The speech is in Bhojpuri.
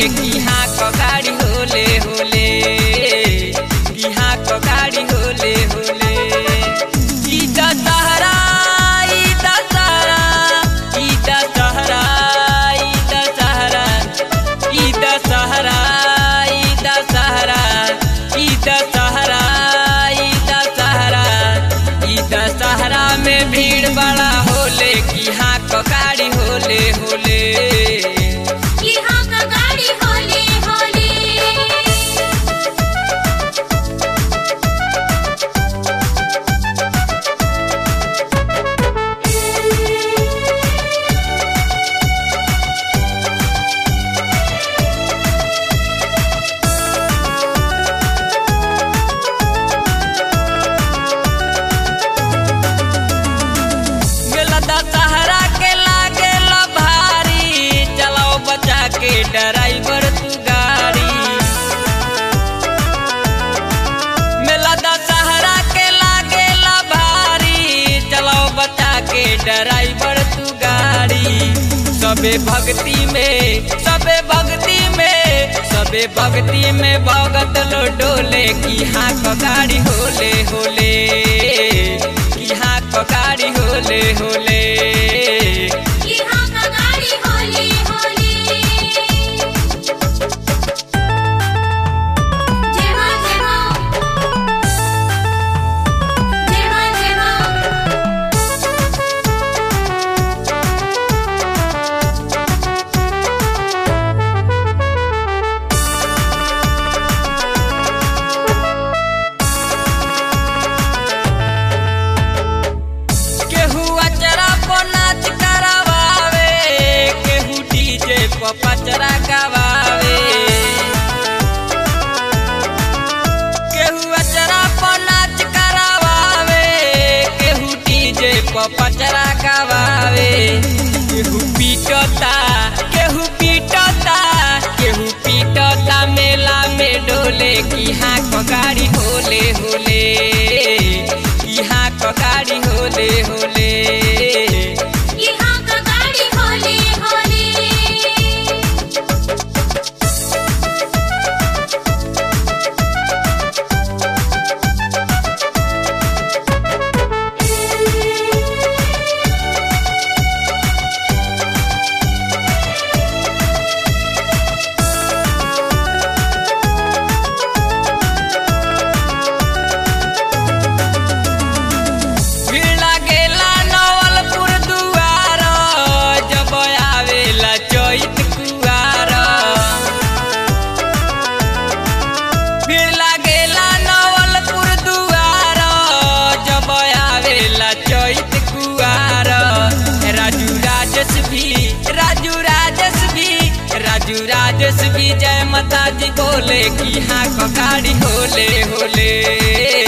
कि हाँ क गाड़ी होले होले कि हाँ क गाड़ी होले होले ई दशहरा ई दशहरा ई दशहरा ई दशहरा ई दशहरा ई दशहरा ई दशहरा ई दशहरा ई दशहरा में भीड़ बड़ा होले कि हाँ क गाड़ी होले होले यहाँ का गाड़ी होले होले मेला दशहरा के लागे भारी चलाओ बचा के ड्राइवर तू गाड़ी मेला दशहरा के लागे भारी चलाओ बचा के ड्राइवर तू गाड़ी सबे भक्ति में सबे भक्ति में सबे भक्ति में भगत लो डोले की हाँ क गाड़ी होले होले की हाँ क गाड़ी होले होले यहाँ का गाड़ी होले होले जय मां जय मां जय मां जय मां केहू अचरा पर नाच करावे केहू डीजे पर पचरा गवावे केहू अचरा पर नाच करावे केहू डीजे पर पचरा गवावे केहू पीटता केहू पीटता केहू पीटता मेला में डोले की हाँ क गाड़ी होले होले की हाँ क गाड़ी होले होले यहाँ का गाड़ी होले होले भीड़ लागेला नवलपुर दुआर जब आवेला चैत कुआर भीड़ लागेला नवलपुर दुआर जब आवेला चैत कुआर राजू राजस भी राजू राजस भी राजू राजस भी जय माता जी बोले कि हाँ क गाड़ी होले होले